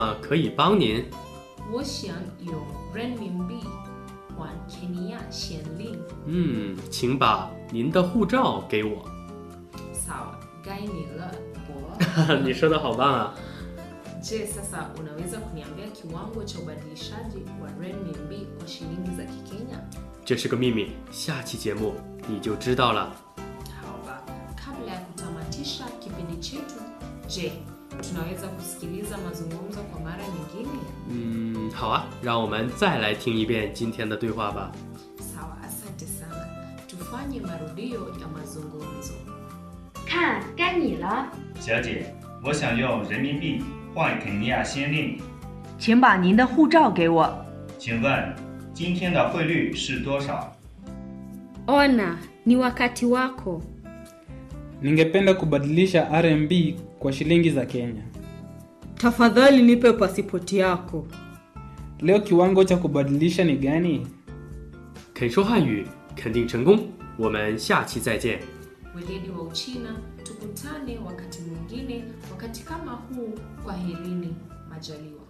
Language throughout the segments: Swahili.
啊，可以帮您。 我想用人民币换肯尼亚先令。 嗯，请把您的护照给我。 Sawa, gai ni la poa. 你说的好棒啊！ Je, sasa unaweza kuniambia kiwango cha ubadilishaji wa renminbi kwa shilingi za Kikenya? 这是个秘密，下期节目你就知道了。 Hawa, kabla ya kutamatisha kipindi chetu, je, tunaweza kusikiliza mazungumzo kwa mara nyingine? 嗯，好啊，让我们再来听一遍今天的对话吧。 Sawa, asante sana. Tufanye marudio ya mazungumzo. 看，该你了， 小姐，我想用人民币换肯尼亚先令， 请把您的护照给我。 请问今天的汇率是多少？ Ona, ni wakati wako. Ningependa kubadilisha RMB kwa shilingi za Kenya. Tafadhali nipe pasipoti yako. Leo kiwango cha kubadilisha ni gani? 肯说汉语，肯定成功。我们下期再见。 Weledi wa Uchina, tukutane wakati mwingine, wakati kama huu. Kwaherini, majaliwa.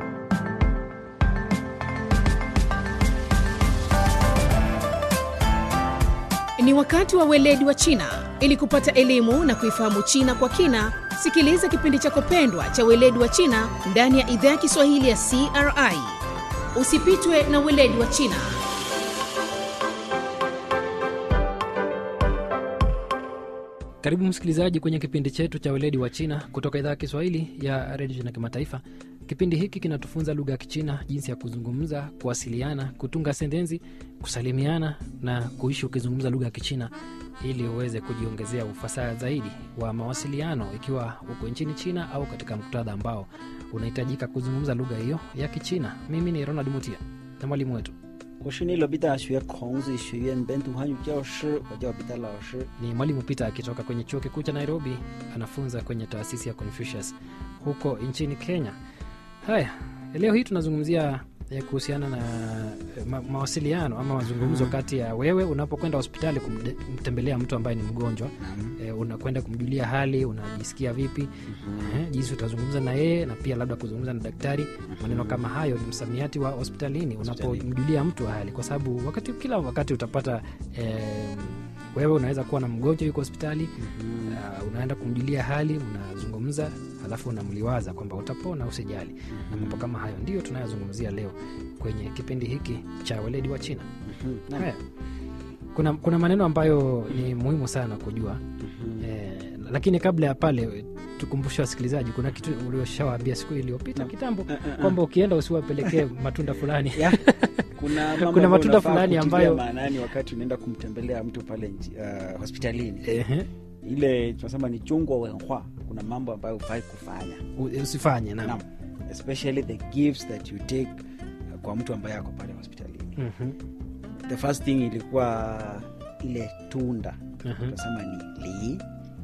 Ni wakati wa weledi wa China. Ili kupata elimu na kuifahamu China kwa kina, sikiliza kipindi chako pendwa cha weledi wa China ndani ya idhaa ya Kiswahili ya CRI. Usipitwe na weledi wa China. Karibu msikilizaji kwenye kipindi chetu cha weledi wa China kutoka idhaa ya Kiswahili ya redio China Kimataifa. Kipindi hiki kinatufunza lugha ya Kichina, jinsi ya kuzungumza, kuwasiliana, kutunga sentensi, kusalimiana na kuishi ukizungumza lugha ya Kichina ili uweze kujiongezea ufasaha zaidi wa mawasiliano, ikiwa uko nchini China au katika muktadha ambao unahitajika kuzungumza lugha hiyo ya Kichina. Mimi ni Ronald Mutia na mwalimu wetu 我是内罗毕大学孔子学院本土汉语教师，我叫彼得老师。 ni mwalimu Peter akitoka kwenye chuo kikuu cha Nairobi, anafunza kwenye taasisi ya Confucius huko nchini Kenya. Haya, leo hii tunazungumzia eh, kuhusiana na eh, ma, mawasiliano ama mazungumzo kati ya wewe unapokwenda hospitali kumde- kumtembelea mtu ambaye ni mgonjwa eh, unakwenda kumjulia hali, unajisikia vipi eh, jinsi utazungumza na yeye na pia labda kuzungumza na daktari. Maneno kama hayo ni msamiati wa hospitalini unapomjulia mtu hali, kwa sababu wakati kila wakati utapata eh, wewe unaweza kuwa na mgonjwa yuko hospitali uh, unaenda kumjulia hali unazungumza alafu unamliwaza kwamba utapona usijali na mambo kama hayo ndio tunayozungumzia leo kwenye kipindi hiki cha weledi wa china Naam. haya kuna, kuna maneno ambayo ni muhimu sana kujua eh, lakini kabla ya pale tukumbushe wasikilizaji kuna kitu ulioshawaambia siku iliyopita kitambo kwamba ukienda usiwapelekee matunda fulani Ya, kuna mambo kuna ambayo matunda unafaa fulani kutilia ambayo maanani wakati unaenda kumtembelea mtu pale nji- uh, hospitalini Ehe. ile tunasema ni chungwa wenhwa kuna mambo ambayo hufai kufanya U- usifanye naam. Naam. especially the gifts that you take uh, kwa mtu ambaye ako pale hospitalini Mhm. the first thing ilikuwa ile tunda Mhm. tunasema ni li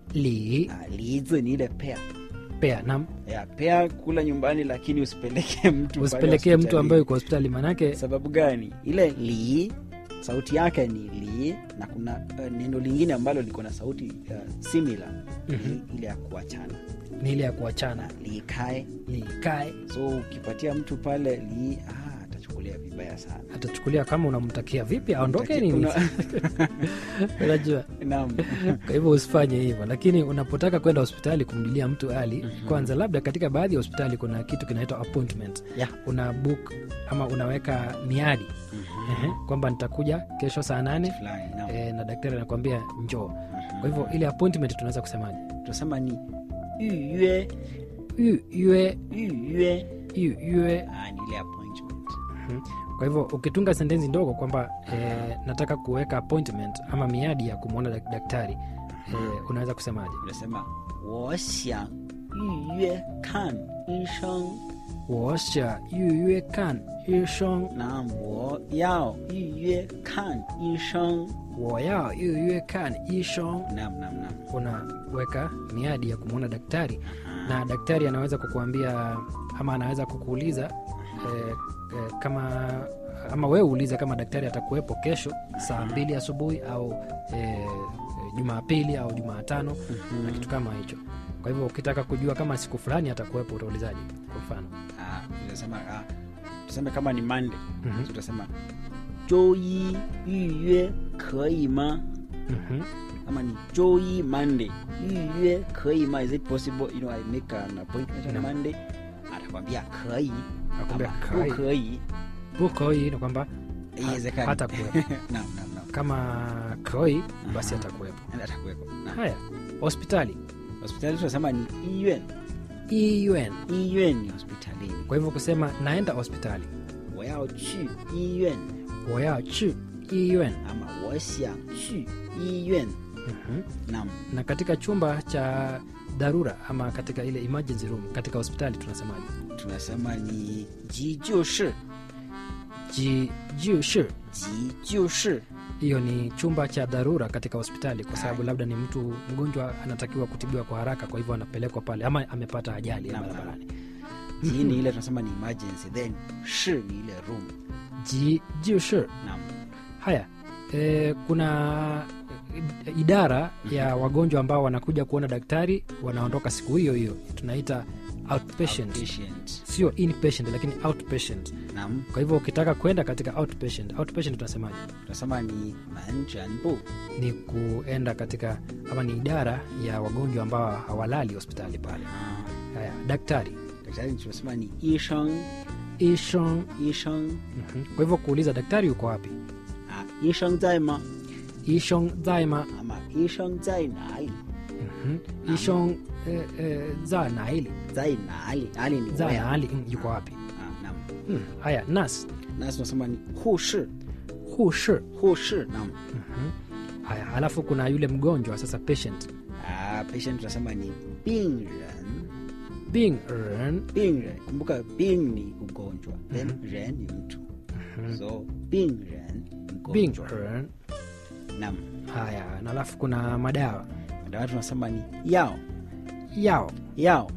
li uh, lizi ni ile pea pea nam ya pea kula nyumbani lakini usipelekee mtu pale usipelekee mtu hospitalini. ambaye uko hospitali manake sababu gani ile li sauti yake ni li na kuna uh, neno lingine ambalo liko na sauti uh, similar Mhm. li, ile ya kuachana ni ile ya kuachana likae likae so ukipatia mtu pale li ah, atachukulia vibaya sana atachukulia kama unamtakia vipi aondoke nini Una- unajua Naam. kwa hivyo usifanye hivyo lakini unapotaka kwenda hospitali kumjulia mtu hali kwanza labda katika baadhi ya hospitali kuna kitu kinaitwa appointment Yeah. una book ama unaweka miadi Ehe, kwamba nitakuja kesho saa nane Fulani, naam. e, na daktari anakwambia njoo kwa hivyo ile appointment tunaweza kusemaje tunasema ni yue Yu- yue yue yu- yue ah, ni ile appointment Mhm. kwa hivyo ukitunga sentensi ndogo kwamba eh, nataka kuweka appointment ama miadi ya kumwona dak- daktari eh, unaweza kusemaje unasema 我想预约看医生 washa yuyue kan ishong 那我要预约看医生 woyao yuyue kan ishong nam nam nam unaweka miadi ya kumwona daktari na daktari anaweza kukuambia ama anaweza kukuuliza eh, eh, kama ama wewe uulize kama daktari atakuwepo kesho saa mbili asubuhi au e, jumapili au jumaatano Mhm. na kitu kama hicho kwa hivyo ukitaka kujua kama siku fulani atakuwepo utaulizaje kwa mfano Ah, utasema ah, tuseme kama ni Monday Mhm. so utasema 周一预约可以吗 Mhm. ama ni 周一 Monday 预约可以吗 is it possible you know I make an appointment on Naam. Monday atakwambia 可以 Nakwambia ama 可以。 不可以 buko hii ni kwamba ha- Haiwezekani. hata kuwepo naam naam naam kama koi basi Aha. atakuwepo atakuwepo Naam. haya hospitali hospitali tunasema ni 医院 EUN. 医院ni hospitalini kwa hivyo kusema naenda hospitali 我要去医院 woya chi EUN. ama 我想去医院 Mhm. naam na katika chumba cha dharura ama katika ile emergency room katika hospitali tunasemaje tunasema ni 急救室 ji jiu shi 急救室 hiyo ni chumba cha dharura katika hospitali kwa sababu labda ni mtu mgonjwa anatakiwa kutibiwa kwa haraka kwa hivyo anapelekwa pale ama amepata ajali ya Naam, barabarani ji ni ile tunasema ni emergency then shi ni ile room ji jiu shi naam haya e, kuna idara ya wagonjwa ambao wanakuja kuona daktari wanaondoka siku hiyo hiyo tunaita outpatient Outpatient. sio inpatient lakini outpatient naam kwa hivyo ukitaka kwenda katika outpatient outpatient tunasemaje tunasema ni 门诊部 ni kuenda katika ama ni idara ya wagonjwa ambao hawalali hospitali pale Ah, haya daktari daktari tunasema ni 医生 ishon 医生 Mhm. kwa hivyo kuuliza daktari yuko wapi 啊医生在吗 ishon zaima ama 医生在哪里 Mhm. ishon eh, eh, za naili 在哪里哪里 ni za where naali mm, yuko wapi ah naam mm. haya nas na tunasema ni 护士 hushi 护士 naam haya alafu kuna yule mgonjwa sasa patient ah patient tunasema ni 病人 being ren 病人kumbuka bing ni ugonjwa then ren ni mtu so 病人 being mgonjwa ren naam haya na alafu kuna madawa dawa tunasema ni yao yao yao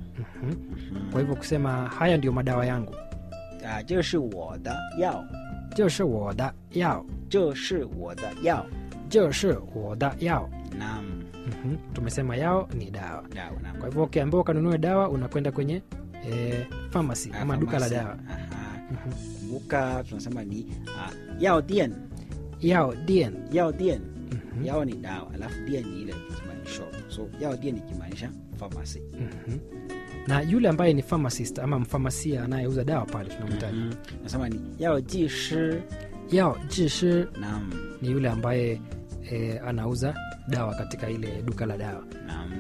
kwa hivyo kusema haya ndio madawa yangu 啊，这是我的药， 就是我的药这是我的药。 就是我的药 Naam, Mhm. tumesema yao ni dawa dawa naam. kwa hivyo ukiambiwa ukanunue dawa unakwenda kwenye e, pharmacy Ah, ama duka la pharmacy. dawa Aha. Kumbuka tunasema ni ah, yao dien, yao dien yao dien. Yao ni dawa, alafu dien ni ile tunasema ni shop. So yao dien ikimaanisha pharmacy. Mhm. na yule ambaye ni pharmacist ama mfamasia anayeuza dawa pale tunamhitaji Mhm. Nasema ni yao ji shi. yao jishi Naam, ni yule ambaye e, anauza dawa katika ile duka la dawa naam.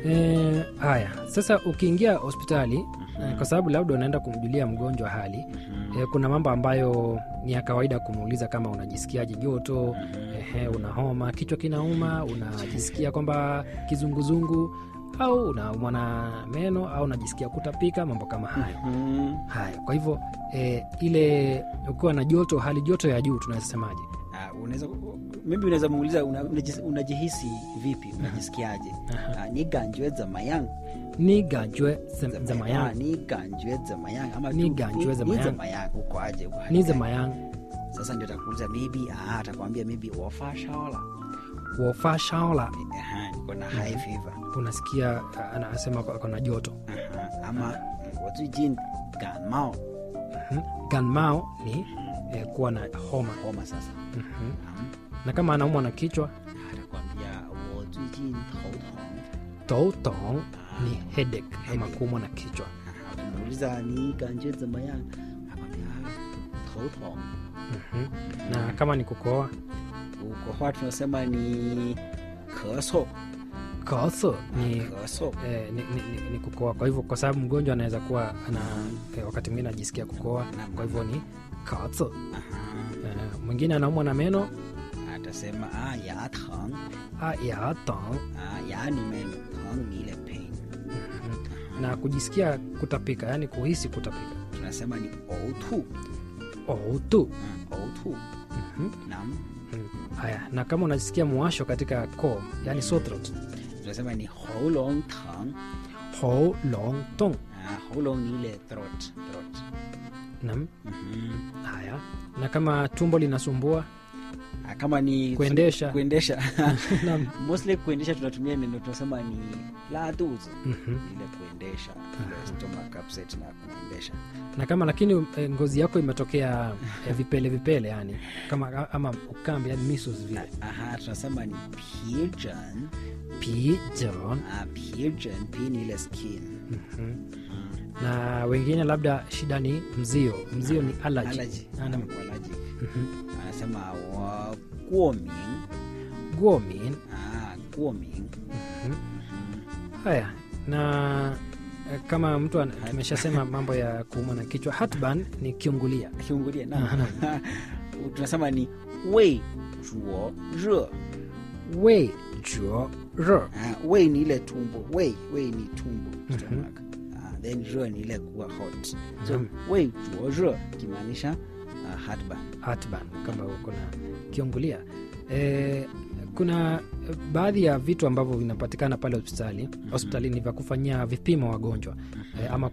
e, haya sasa ukiingia hospitali e, kwa sababu labda unaenda kumjulia mgonjwa hali e, kuna mambo ambayo ni ya kawaida kumuuliza kama unajisikiaje joto ehe, una homa kichwa kinauma unajisikia kwamba kizunguzungu au unaumwa na meno au unajisikia kutapika mambo kama hayo Mhm. haya kwa hivyo e, ile ukiwa na joto hali joto ya juu tunaweza semaje Ah, unaweza maybe unaweza muuliza una- unajis- unajihisi vipi unajisikiaje Ah, ni ganjwe zamayang ni gajwe Ah, zamayang ni ganjwe zamayang ama Ni tu- ganjwe ni- zamayang. ni zamayang uko aje uko hali ni gani? zamayang sasa ndio atakuuliza maybe ah, atakwambia maybe wafashaola wofa shaola Aha, niko na high fever unasikia uh, anasema kwa- kuna joto Aha, ama wazijin ganmao Mhm. ganmao ni eh, kuwa na homa homa sasa Mhm. Naam. na kama anaumwa na kichwa atakwambia wazijin toutong toutong ni headache ama kuumwa na kichwa ukimuuliza ni ganjwe zamayang akwambia toutong Mhm. na kama ni kukoa ukohoa tunasema ni kaso koso ni kaso Eh, ni, ni, ni, ni kukoa kwa hivyo kwa sababu mgonjwa anaweza kuwa ana eh, wakati mwingine ajisikia kukoa kwa hivyo ni katso eh, mwingine anaumwa na meno atasema ah, ya tang ah, ya tong ah, ya ni meno tang ni ile pain na kujisikia kutapika yani kuhisi kutapika tunasema ni outu outu outu nam haya na kama unajisikia mwasho katika koo yani sore throat tunasema ni holong tang ho long tong ah, holong ni ile throat throat nam Mhm. haya na kama tumbo linasumbua Ah, kama ni Kuendesha. kuendesha Naam. mostly kuendesha tunatumia neno tunasema ni la tuzi Mhm. ile kuendesha ile stomach upset na kuendesha na kama lakini e, ngozi yako imetokea e, vipele vipele yani kama ama ukambi yani measles vile aha tunasema ni pigeon pigeon ah, pigeon p ni ile skin Mhm. na wengine labda shida ni mzio mzio ni allergy, allergy Ana- Ama allergic Mhm. anasema wa guoming guomin ah, guoming haya na e, kama mtu ana- tumeshasema mambo ya kuumwa na kichwa hatban ni kiungulia kiungulia Aha, na tunasema ni wei zuo re we juo ro Ah, wei ni ile tumbo wei wei ni tumbo stomach Ah, then re ni ile kuwa hot so Mhm. wei zuo re kimaanisha uh, heartburn hatban kama uko na kiungulia e, kuna e, baadhi ya vitu ambavyo vinapatikana pale hospitali hospitalini vya kufanyia vipimo wagonjwa e, ama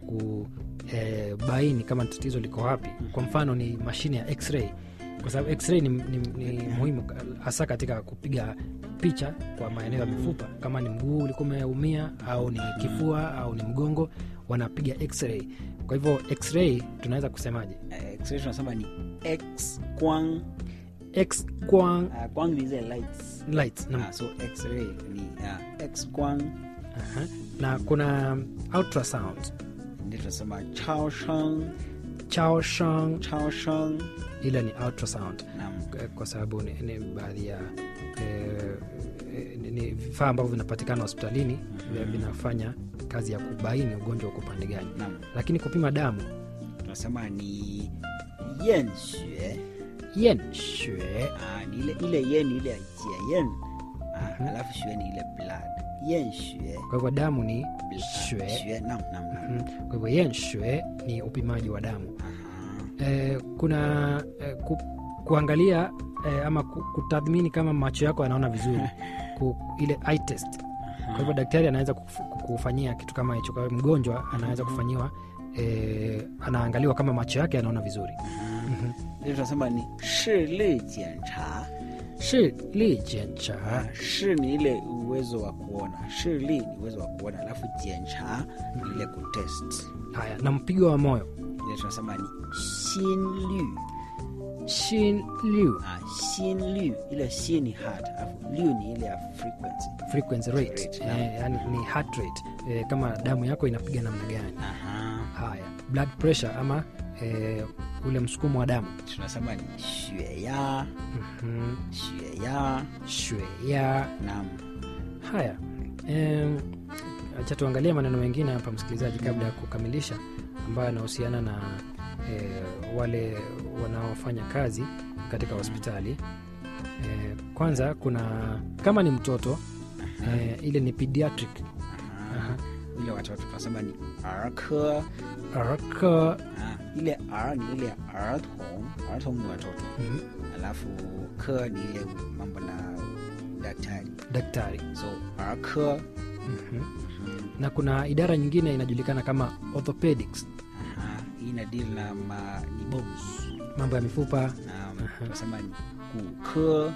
kubaini kama tatizo liko wapi kwa mfano ni mashine ya x-ray kwa sababu x-ray ni, ni, ni muhimu ka- hasa katika kupiga picha kwa maeneo ya mifupa kama ni mguu ulikuwa umeumia au ni kifua au ni mgongo wanapiga x-ray kwa hivyo x-ray tunaweza kusemaje Eh, x-ray tunasema ni x quang x quang uh, quang ni zile lights lights na, Ah, so x-ray ni uh, x quang aha. na kuna ultrasound ndio tunasema chao shang chao shang chao shang ile ni ultrasound naam K- kwa sababu ni, ni baadhi ya eh, eh, ni- ni vifaa ambavyo vinapatikana hospitalini vya- vinafanya kazi ya kubaini ugonjwa uko pande gani naam lakini kupima damu tunasema ni yen xue yen shue ah, ni ile ile yen ni ile ya jia yen ah, alafu xue ni ile blood yen xue kwa hivyo damu ni Bl- shue xue naam naam naam Mhm. kwa hivyo yen shue ni upimaji wa damu Aha. eh, kuna eh, ku, kuangalia eh, ama ku, kutathmini kama macho yako yanaona vizuri ku, ile eye test kwa hivyo daktari anaweza kuf- kufanyia kitu kama hicho kwa hiyo mgonjwa anaweza kufanyiwa eh, anaangaliwa kama macho yake yanaona vizuri Mhm. ndio tunasema ni shili jiancha shi li jiancha Ah, shi ni ile uwezo wa kuona shili ni uwezo wa kuona alafu jiancha ni ile kutest haya na mpigo wa moyo ile tunasema ni xinlu shin liu ah, xinlu ile xi ni heart alafu liu ni ile ya frequency frequency rate Rate, eh, yani ni heart rate eh, kama damu yako inapiga namna gani Aha. haya blood pressure ama eh, ule msukumo wa damu tunasema ni xueya Mhm. xueya shweya naam haya Em, acha tuangalie maneno mengine hapa msikilizaji kabla ya kukamilisha ambayo yanahusiana na e, wale wanaofanya kazi katika hospitali e, kwanza kuna kama ni mtoto e, ile ni pediatric Aha. ile watoto tunasema ni arke araka ah, ile r ni ile ya arthong arthong ni watoto mhm, alafu ke ni ile mambo na daktari daktari so arke mhm. na kuna idara nyingine inajulikana kama orthopedics Aha, hii ina deal na ma, ni bones mambo ya mifupa na Aha. tunasema ni guke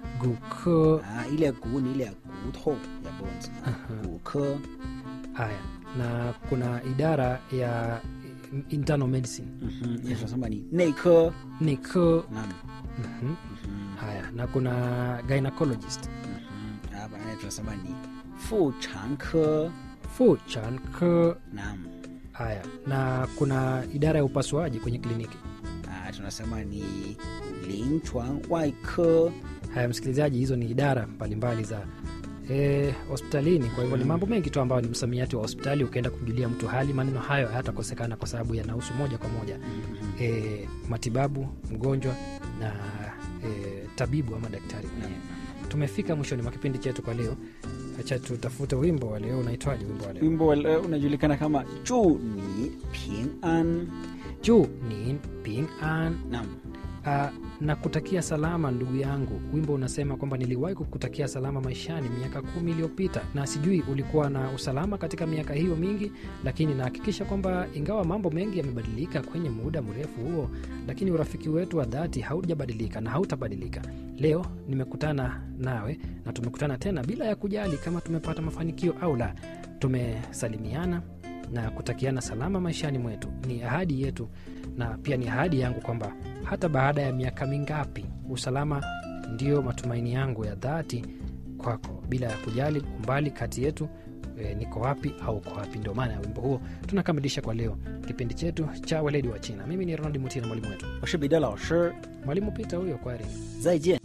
guko ah, ile gu ni ile ya guto ya bones Aha. guke haya na kuna idara ya internal medicine Mhm, ile tunasema ni neike niko naam mhm. Mhm, haya na kuna gynecologist mhm. hapa naye tunasema ni fu chanke fu chan ke naam haya na kuna idara ya upasuaji kwenye kliniki ah, tunasema ni linchuan waike haya msikilizaji hizo ni idara mbalimbali za eh, hospitalini kwa hivyo ni mambo mengi tu ambayo ni msamiati wa hospitali ukienda kumjulia mtu hali maneno hayo hayatakosekana kwa sababu yanahusu moja kwa moja eh, matibabu mgonjwa na eh, tabibu ama daktari mwenyewe tumefika mwishoni mwa kipindi chetu kwa leo acha tutafute wimbo wa leo unaitwaje wimbo wa leo wimbo wa leo unajulikana kama juu ni ping an juu ni ping an naam Uh, na kutakia salama ndugu yangu. Wimbo unasema kwamba niliwahi kukutakia salama maishani miaka kumi iliyopita, na sijui ulikuwa na usalama katika miaka hiyo mingi, lakini nahakikisha kwamba ingawa mambo mengi yamebadilika kwenye muda mrefu huo, lakini urafiki wetu wa dhati haujabadilika na hautabadilika. Leo nimekutana nawe na tumekutana tena bila ya kujali kama tumepata mafanikio au la. Tumesalimiana na kutakiana salama maishani mwetu. Ni ahadi yetu na pia ni ahadi yangu kwamba hata baada ya miaka mingapi, usalama ndio matumaini yangu ya dhati kwako, bila ya kujali umbali kati yetu e, niko wapi au uko wapi. Ndio maana ya wimbo huo tunakamilisha kwa leo kipindi chetu cha weledi wa China. Mimi ni Ronald Mutina, mwalimu wetu. 我是彼得老师， Mwalimu Pita huyo, kwari. 再见。